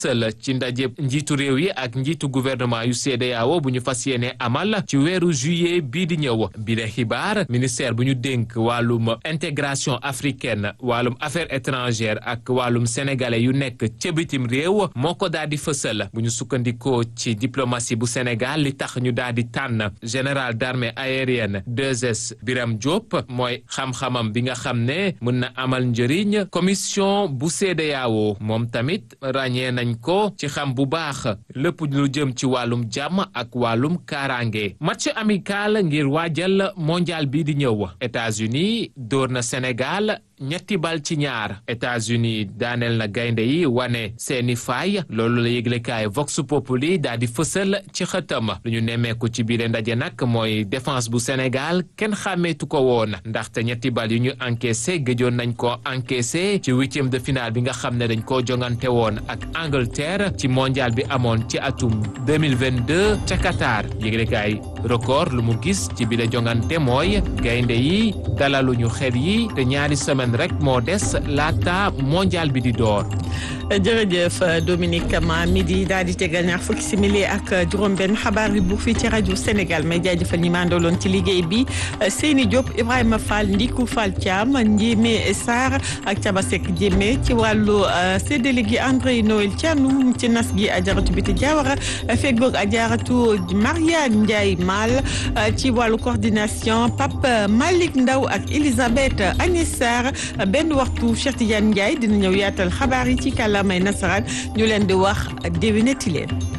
sël ci ndaje njiitu réew yi ak njiitu gouvernement yu CEDEAO bu ñu fas yéene amal ci weeru juillet bii di ñëw bi de xibaar ministère bu ñu dénk wàllum intégration africaine wàllum affaires étrangères ak wàllum sénégalais yu nekk ca bitim réew moo ko daal di fësal bu ñu sukkandikoo ci diplomatie bu Sénégal li tax ñu daal di tànn général d'armée aérienne 2S Biram Diop mooy xam-xamam bi nga xam ne mën na amal njëriñ commission bu CEDEAO moom tamit ràññee nañ ko ci xam bu baax lépp lu jëm ci wàllum jàmm ak wàllum kaaraange match amical ngir waajal mondial bi di ñëw États-Unis dóor na Sénégal ñetti bal ci ñaar États-Unis daaneel na gaynde yi wane seeni faay loolu la yëglekaay Vox Populi daal di fësal ci xëtam lu ñu nemmeeku ci biir ndaje nag mooy défense bu Sénégal kenn xàmmeetu ko woon ndaxte ñetti bal yu ñu encaissé gëjoon nañ ko encaissé ci huitième de finale bi nga xam ne dañ koo jongante woon ak Angleterre ci mondial bi amoon ci atum 2022 ca Qatar yëglekaay record lu mu gis ci biir jongante mooy gaynde yi dalaluñu xel yi te ñaari semaine rek moo des laata mondial bi di door. jërëjëf Dominique ma midi daal di tegal ñaar fukki simili ak juróom-benn xabaar yi bu fii ci rajo Sénégal may jaajëfal ñi ma àndaloon ci liggéey bi Seyni Diop Ibrahima Fall Ndiku Fall Thiam Ndiémé Sarr ak Thiaba Seck Diémé ci wàllu séddale gi André Noël Thianoum ci nas gi Ajaratu Biti Diawara feggoog Ajaratu Maria Ndiaye Mal ci wàllu coordination Pape Malick Ndaw ak Elisabeth Agnès Sarr benn waxtu Cheikh Tidiane Ndiaye dina ñëw yaatal xabaar yi ci kàllaamay nasaraan ñu leen di wax déwénati leen